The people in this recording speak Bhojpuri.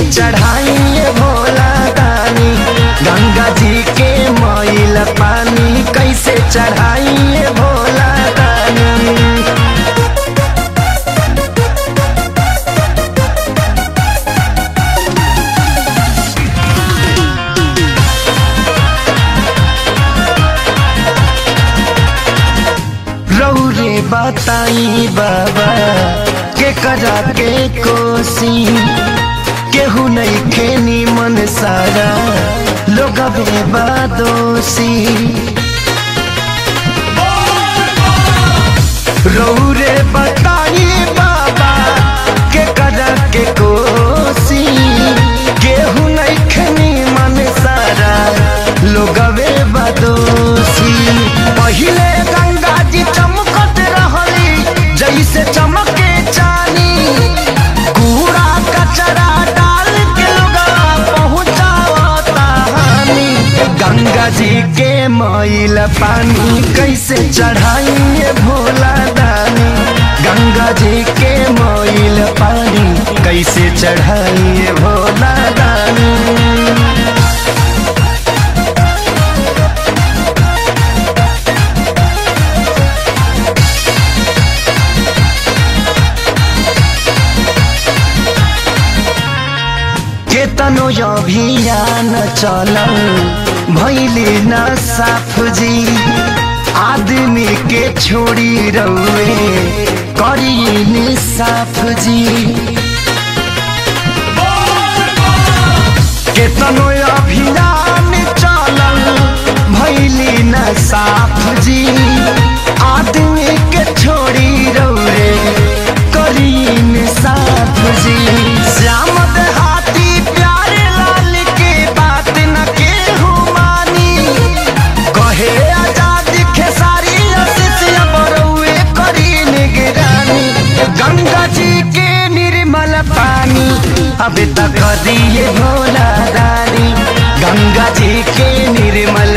चढ़ाइए भोला दानी गंगा जी के मैल पानी कैसे चढ़ाइए भोला दानी रौरे बताई बाबा के करा के कोसी केहू नहीं खेनी मन सारा लोग बादोसी रौरे बताई बाबा के करा के कोसी केहू नहीं खेनी मन सारा लोग बादोसी पहिले गंगा जी चमकत रहली जैसे चमके चानी कूड़ा कचरा डाल के लोग पहुँचावता हानि गंगा जी के मैल पानी कैसे चढ़ाइए भोला दानी गंगा जी के मैल पानी कैसे चढ़ाइए भोला दानी केतनो अभियान चलल भैली न साफ जी आदमी के छोड़ी रउए करी साफ जी केतनो अभियान चलल भैली न साफ जी आदमी के छोड़ी रउए करी साफ जी श्याम देहाती प्यारे लाल के बात न केहू मानी कहे आजाद खेसारी शिष्य बरौए करी निगरानी गंगा जी के निर्मल पानी अब तक दिए भोला दानी गंगा जी के निर्मल